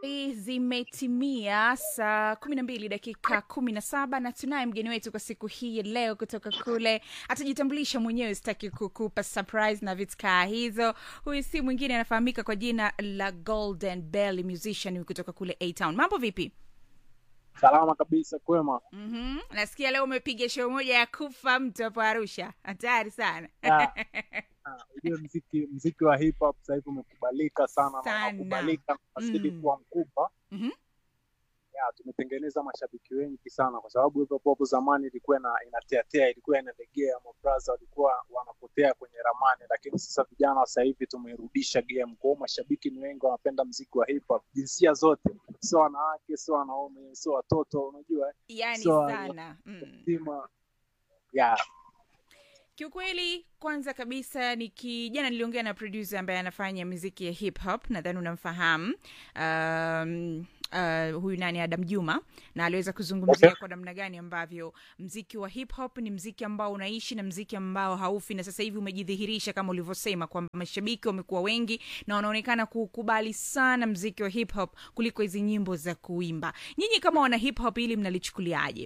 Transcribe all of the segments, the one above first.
zimetimia saa kumi na mbili dakika kumi na saba na tunaye mgeni wetu kwa siku hii ya leo kutoka kule atajitambulisha mwenyewe sitaki kukupa surprise na vitu kaa hizo huyu si mwingine anafahamika kwa jina la golden bell musician huyu kutoka kule a town mambo vipi Salama kabisa, kwema. mm-hmm. nasikia leo umepiga show moja ya kufa mtu hapo arusha hatari sana Ya. Ah, Ujue mziki mziki wa hip hop sasa hivi umekubalika sana, na Sana. unakubalika unazidi Mm. kuwa mkubwa. Mhm. Ya, tumetengeneza mashabiki wengi sana, kwa sababu hip hop hapo zamani ilikuwa ina, inateatea, ilikuwa inalegea, mabraza walikuwa wanapotea kwenye ramani, lakini sasa vijana wa sasa hivi tumerudisha game. Kwa hiyo mashabiki ni wengi, wanapenda mziki wa hip hop, jinsia zote, sio wanawake, sio wanaume, sio watoto, unajua eh, yani So, sana mm. zima ya kiukweli kwanza kabisa niki jana niliongea na producer ambaye anafanya muziki ya hip hop nadhani unamfahamu um, Uh, huyu nani adam juma na aliweza kuzungumzia Okay. kwa namna gani ambavyo mziki wa hip hop ni mziki ambao unaishi na mziki ambao haufi na sasa hivi umejidhihirisha kama ulivyosema kwamba mashabiki wamekuwa wengi na wanaonekana kukubali sana mziki wa hip hop kuliko hizi nyimbo za kuimba nyinyi kama wana hip hop ili mnalichukuliaje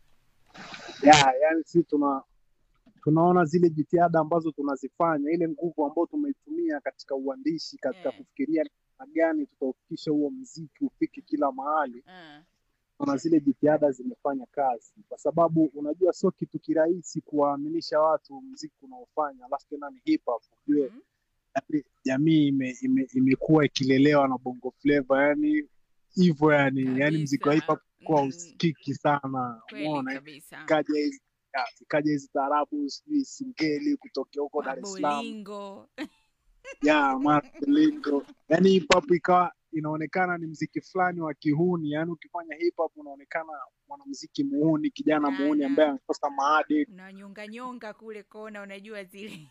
ya yani si tuna tunaona zile jitihada ambazo tunazifanya ile nguvu ambayo tumeitumia katika uandishi katika Mm. kufikiria namna gani tutaufikisha huo mziki ufike kila mahali uh, na zile jitihada zimefanya kazi kwa sababu unajua sio kitu kirahisi kuwaaminisha watu mziki unaofanya alafu tena ni hip hop ujue Mhm. yani jamii ime, ime, imekuwa ikilelewa na bongo flava yani hivyo yani yani mziki wa hip hop kuwa Mm. usikiki sana kweli umeona kabisa ikaja hizi ya, ikaja hizi taarabu sijui singeli kutokea huko Dar es Salaam mabolingo ya malingo yani hip hop ikawa inaonekana ni mziki fulani wa kihuni yani ukifanya hip hop unaonekana mwanamziki muhuni kijana muhuni Sana. ambaye amekosa maadili unanyonga nyonga kule kona unajua zile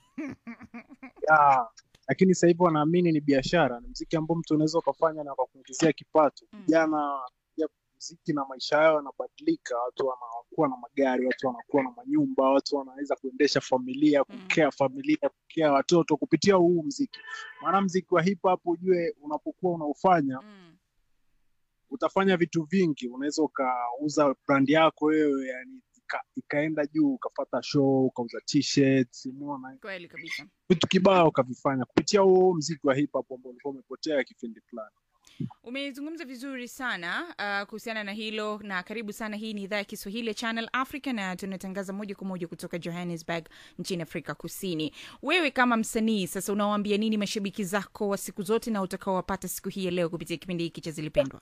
ya lakini sasa hivi wanaamini ni biashara ni mziki ambao mtu unaweza ukafanya na ukakuingizia kipato Mm. vijana ya mziki na maisha yao yanabadilika watu wanakuwa na magari watu wanakuwa na manyumba watu wanaweza kuendesha familia Mm. kukea familia kukea watoto kupitia huu mziki maana mziki wa hip hop ujue unapokuwa unaufanya mm. utafanya vitu vingi unaweza ukauza brand yako wewe yani ika, ikaenda juu ukapata show ukauza t-shirts umeona kweli kabisa vitu kibao ukavifanya kupitia huo mziki wa hip hop ambao ulikuwa umepotea kipindi fulani umezungumza vizuri sana uh, kuhusiana na hilo na karibu sana hii ni idhaa ya kiswahili ya channel africa na tunatangaza moja kwa moja kutoka johannesburg nchini afrika kusini wewe kama msanii sasa unawaambia nini mashabiki zako wa siku zote na utakaowapata siku hii ya leo kupitia kipindi hiki cha zilipendwa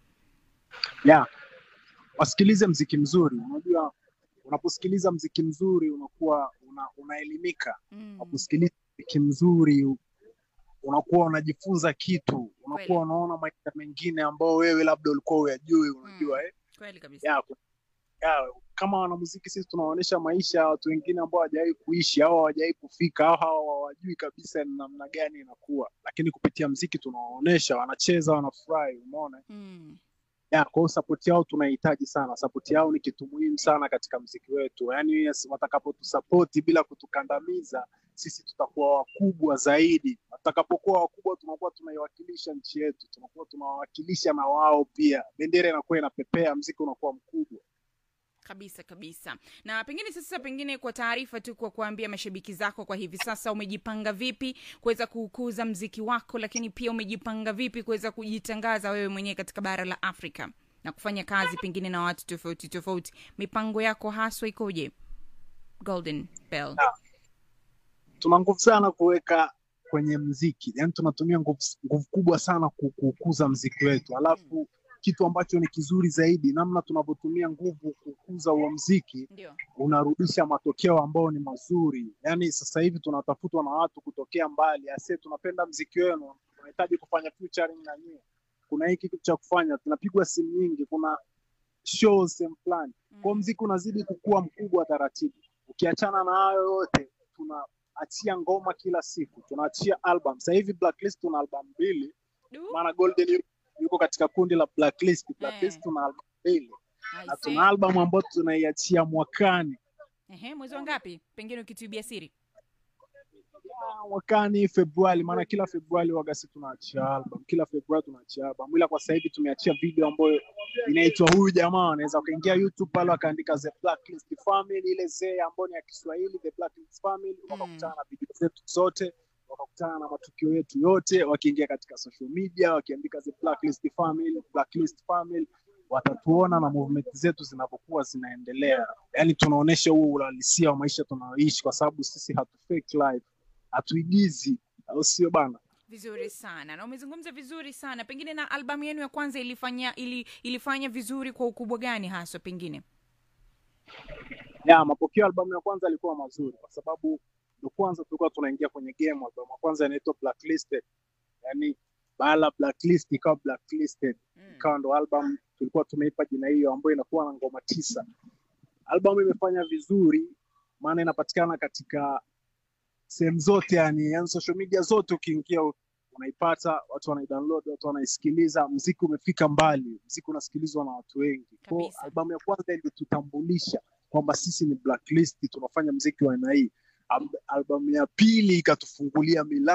yeah. wasikilize mziki mzuri unajua unaposikiliza mziki mzuri unakuwa una, unaelimika mm. unaposikiliza mziki mzuri unakuwa unajifunza kitu unakuwa Kweli. unaona maisha mengine ambao wewe labda ulikuwa uyajui unajua eh? kweli kabisa ya, ya, kama wanamuziki sisi tunaonyesha maisha ya watu wengine ambao hawajawahi kuishi au hawajawahi kufika au hawa hawajui kabisa ni namna gani inakuwa lakini kupitia mziki tunawaonyesha wanacheza wanafurahi umeona mm. ya kwa hiyo support yao tunahitaji sana support yao ni kitu muhimu sana katika mziki wetu yaani yes, watakapotusapoti bila kutukandamiza sisi tutakuwa wakubwa zaidi watakapokuwa wakubwa tunakuwa tunaiwakilisha nchi yetu tunakuwa tunawawakilisha na wao pia bendera inakuwa inapepea mziki unakuwa mkubwa kabisa kabisa na pengine sasa pengine kwa taarifa tu kwa kuambia mashabiki zako kwa hivi sasa umejipanga vipi kuweza kukuza mziki wako lakini pia umejipanga vipi kuweza kujitangaza wewe mwenyewe katika bara la afrika na kufanya kazi pengine na watu tofauti tofauti mipango yako haswa ikoje golden bell tuna nguvu sana kuweka kwenye mziki yaani tunatumia nguvu nguvu kubwa sana ku- kukuza mziki wetu alafu kitu ambacho ni kizuri zaidi namna tunavyotumia nguvu kukuza huo mziki ndio unarudisha matokeo ambayo ni mazuri yaani sasa hivi tunatafutwa na watu kutokea mbali ase tunapenda mziki wenu tunahitaji kufanya featuring na nyie kuna hiki kitu cha kufanya tunapigwa simu nyingi kuna shows sehemu fulani kwao mziki unazidi kukua mkubwa taratibu ukiachana na hayo yote tunaachia ngoma kila siku tunaachia album sasa hivi blacklist tuna album mbili Du, maana golden yu- yuko katika kundi la blacklist blacklist Eh. tuna album mbili I na see. tuna album ambayo tunaiachia mwakani Ehe, mwezi wa ngapi pengine ukituibia siri Ah, mwakani Februari, maana kila Februari wagasi tunaachia album, kila Februari tunaachia album, ila kwa sasa hivi tumeachia video ambayo inaitwa huyu jamaa. Anaweza ukaingia YouTube pale akaandika The Blacklist Family, ile zee ambayo ni ya Kiswahili, The Blacklist Family, wakakutana na video zetu zote, wakakutana na matukio yetu yote, wakiingia katika social media, wakiandika The Blacklist Family, Blacklist Family watatuona na movement zetu zinavyokuwa zinaendelea, yaani tunaonyesha huo uhalisia wa maisha tunayoishi, kwa sababu sisi hatu fake life, hatuigizi, au sio bana? vizuri sana na umezungumza vizuri sana pengine na albamu yenu ya kwanza ilifanya ili, ilifanya vizuri kwa ukubwa gani haswa pengine ya mapokeo ya albamu ya kwanza yalikuwa mazuri kwa sababu ndo kwanza tulikuwa tunaingia kwenye game. Albamu ya kwanza inaitwa Blacklisted, yani baala blacklist ikawa blacklisted, mm. ikawa ndo album tulikuwa tumeipa jina hiyo, ambayo inakuwa na ngoma tisa. Albamu imefanya vizuri, maana inapatikana katika sehemu zote, yani, yani social media zote, ukiingia unaipata, watu wanaidownload, watu wanaisikiliza. Mziki umefika mbali, mziki unasikilizwa na watu wengi. Kwa Kabisa. albamu ya kwanza ilitutambulisha kwamba sisi ni blacklist, tunafanya mziki wa aina hii. Al- Albamu ya pili ikatufungulia milango